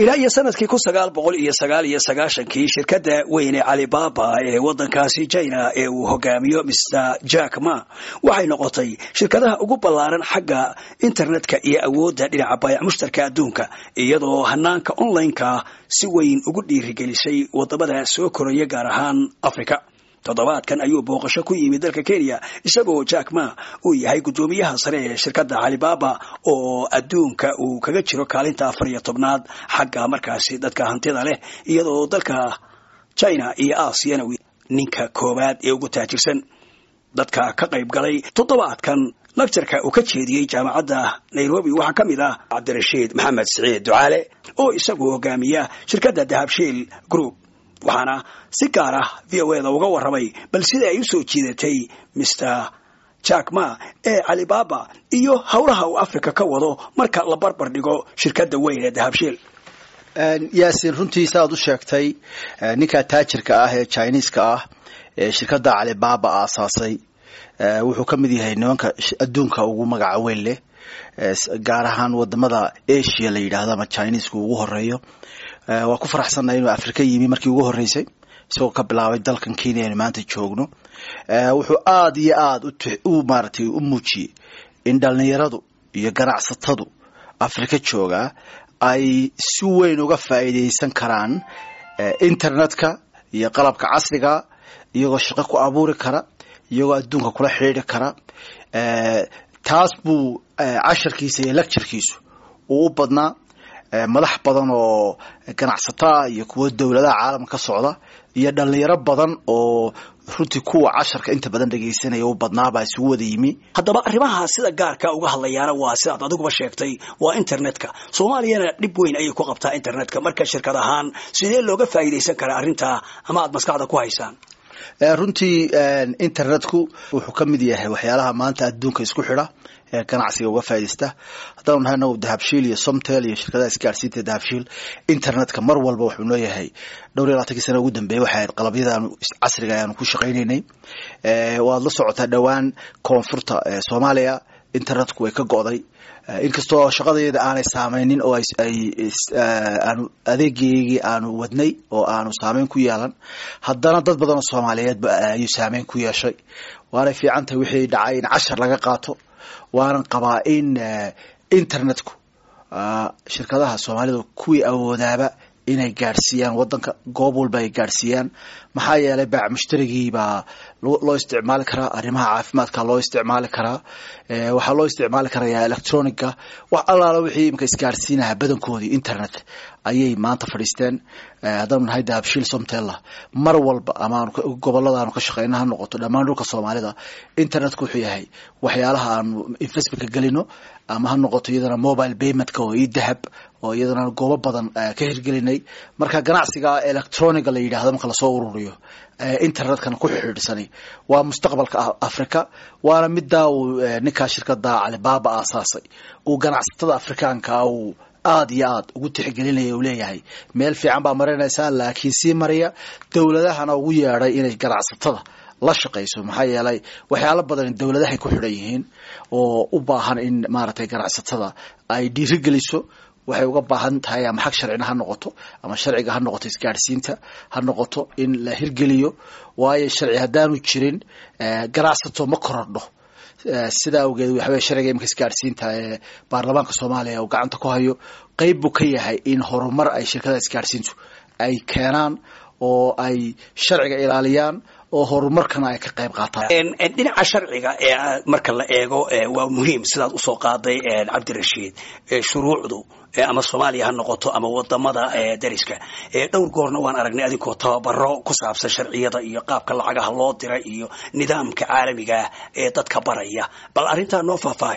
ilaa iyo sanadkii kun sagaal boqol iyo sagaal iyo sagaashankii shirkadda weyn ee calibaba ee waddankaasi china ee uu hogaamiyo mr jack ma waxay noqotay shirkadaha ugu ballaaran xagga internetka iyo awoodda dhinaca baayac mushtarka adduunka iyadoo hanaanka online-ka si weyn ugu dhiirigelisay wadamada soo koraya gaar ahaan africa toddobaadkan ayuu booqasho ku yimid dalka kenya isagoo jack ma uu yahay guddoomiyaha sare ee shirkadda calibaba oo adduunka uu kaga jiro kaalinta afar iyo tobnaad xagga markaasi dadka hantida leh iyadoo dalka china iyo aasiyana ninka koowaad ee ugu taajirsan dadka ka qayb galay toddobaadkan lagtarka uu ka jeediyey jaamacadda nairobi waxaa ka mid ah cabdirashiid maxamed siciid ducaale oo isagu hogaamiya shirkadda dahabshiil group waxaana si gaar ah v o eda uga warramay bal sida ay u soo jiidatay mr jack ma ee calibaba iyo howlaha uu africa ka wado marka la barbar dhigo shirkadda weyn ee dahabshiil yaasin runtii saaad u sheegtay ninka taajirka ah ee chineeska ah ee shirkadda calibaba aasaasay wuxuu ka mid yahay nimanka adduunka ugu magaca weyn leh gaar ahaan wadamada asia la yidhaahdo ama chineeska ugu horeeyo waa ku faraxsannahay inuu afrika yimi markii ugu horreysay isagoo ka bilaabay dalkan kenya aynu maanta joogno wuxuu aada iyo aada u maaratay u muujiyey in dhalinyaradu iyo ganacsatadu afrika joogaa ay si weyn uga faa'iidaysan karaan internetka iyo qalabka casriga iyagoo shaqo ku abuuri kara iyagoo adduunka kula xidhiidri kara taas buu casharkiisa iyo lecturekiisu uu u badnaa madax badan oo ganacsato ah iyo kuwo dowladaha caalamka ka socda iyo dhalinyaro badan oo runtii kuwa casharka inta badan dhegaysanaya u badnaabaa isugu wada yimi haddaba arrimaha sida gaarka uga hadlayaana waa sidaad adiguba sheegtay waa internetka soomaaliyana dhib weyn ayay ku qabtaa internetka marka shirkad ahaan sidee looga faa'iidaysan karaa arrintaa ama aad maskaxda ku haysaan runtii internetku wuxuu ka mid yahay waxyaalaha maanta adduunka isku xidha ee ganacsiga uga faaidaysta haddaanu nahay nagu dahabshiil iyo somtel iyo shirkadaha isgaarsiinta dahabshiil internetka mar walba wuxuu nooyahay dhowr iyo labaatankii sana ugu dambeeyey waxay ahayd qalabyadaanu casriga ayaanu ku shaqaynaynay waad la socotaa dhowaan koonfurta soomaaliya internetku way ka go'day inkastoo shaqadayada aanay saameynin oo aanu adeegeygii aanu wadnay oo aanu saameyn ku yeelan haddana dad badan oo soomaaliyeed ayuu saameyn ku yeeshay waanay fiican tahay wixii dhacay in cashar laga qaato waanan qabaa in internetku shirkadaha soomaalida kuwii awoodaaba inay gaadhsiiyaan wadanka goob walba ay gaadhsiiyaan maxaa yeelay baac mushtarigii baa loo isticmaali karaa arrimaha caafimaadka loo isticmaali karaa waxaa loo isticmaali karaya electronica wax allaala wixii imika isgaadhsiinaha badankoodii internet ayay maanta fadhiisteen haddaanu nahay dahabshiil somtella mar walba ama gobolada aanu ka shaqeyna ha noqoto dhammaan dhulka soomaalida internetku wuxuu yahay waxyaalaha aanu investmentka gelino ama ha noqoto iyadana mobile paymentka oo io dahab oo iyadana goobo badan ka hirgelinay marka ganacsiga electroniga la yidhahdo marka lasoo ururiyo internetkana ku xidhiidhsani waa mustaqbalka africa waana midaa uu ninkaa shirkada calibaba aasaasay uu ganacsatada afrikaanka uu aada iyo aada ugu tixgelinaya uu leeyahay meel fiican baa marinaysaa laakiin sii mariya dowladahana ugu yeedhay inay ganacsatada la shaqayso maxaa yeelay waxyaalo badan dowladahay ku xidhan yihiin oo u baahan in maaragtay ganacsatada ay dhiirigeliso waxay uga baahan tahay ama xag sharcina ha noqoto ama sharciga ha noqoto isgaadhsiinta ha noqoto in la hirgeliyo waayo sharci haddaanu jirin ganacsato ma korodho sidaa awgeed waxawey sharciga imika isgaadhsiinta ee baarlamaanka soomaaliya uu gacanta ku hayo qeyb buu ka yahay in horumar ay shirkadaha isgaadhsiintu ay keenaan oo ay sharciga ilaaliyaan oo horumarkana ay ka qayb qaataan dhinaca sharciga ee marka la eego waa muhiim sidaad usoo qaaday cabdirashiid shuruucdu ama soomaaliya ha noqoto ama wadamada dariska dhowr goorna waan aragnay adinkoo tababaro ku saabsan sharciyada iyo qaabka lacagaha loo dira iyo nidaamka caalamigaah ee dadka baraya bal arrintaa noo faahfaahay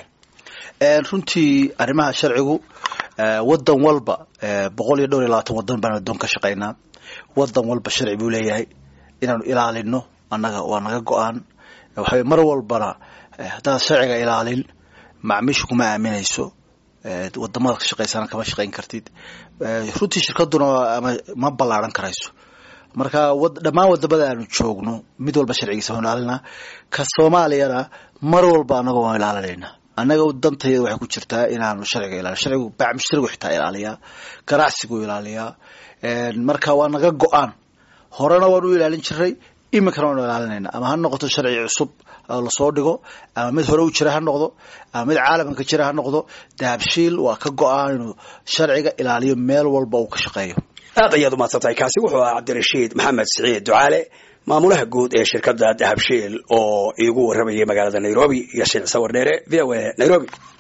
runtii arrimaha sharcigu wadan walba boqol iyo dhowr iyo labaatan wadan baan adoon ka shaqaynaa wadan walba sharci buu leeyahay inaanu ilaalino annaga waa naga go-aan waxawey mar walbana haddaad sharciga ilaalin macmiisha kuma aaminayso wadamada ka shaqaysana kama shaqayn kartid runtii shirkaduna ama ma ballaaran karayso marka dhammaan wadamada aanu joogno mid walba sharcigiisa waan ilaalinaa ka soomaaliyana mar walba annaga waan ilaalinayna annaga dantayada waxay ku jirtaa inaanu sharciga ilaaliyo sharcigu baac mushtarigu xitaa ilaaliyaa ganacsigu ilaaliyaa marka waa naga go-aan horena waan u ilaalin jiray iminkana waanu ilaalinayna ama ha noqoto sharci cusub lasoo dhigo ama mid hore u jira ha noqdo ama mid caalamka ka jira ha noqdo dahabshiil waa ka go-aan inuu sharciga ilaaliyo meel walba uu ka shaqeeyo aad ayaad umaadsantahay kaasi wuxuu ahaa cabdirashiid maxamed siciid ducaale maamulaha guud ee shirkadda dahabshiil oo iigu warramayay magaalada nairobi iyo shiil sawir dheere v o a nairobi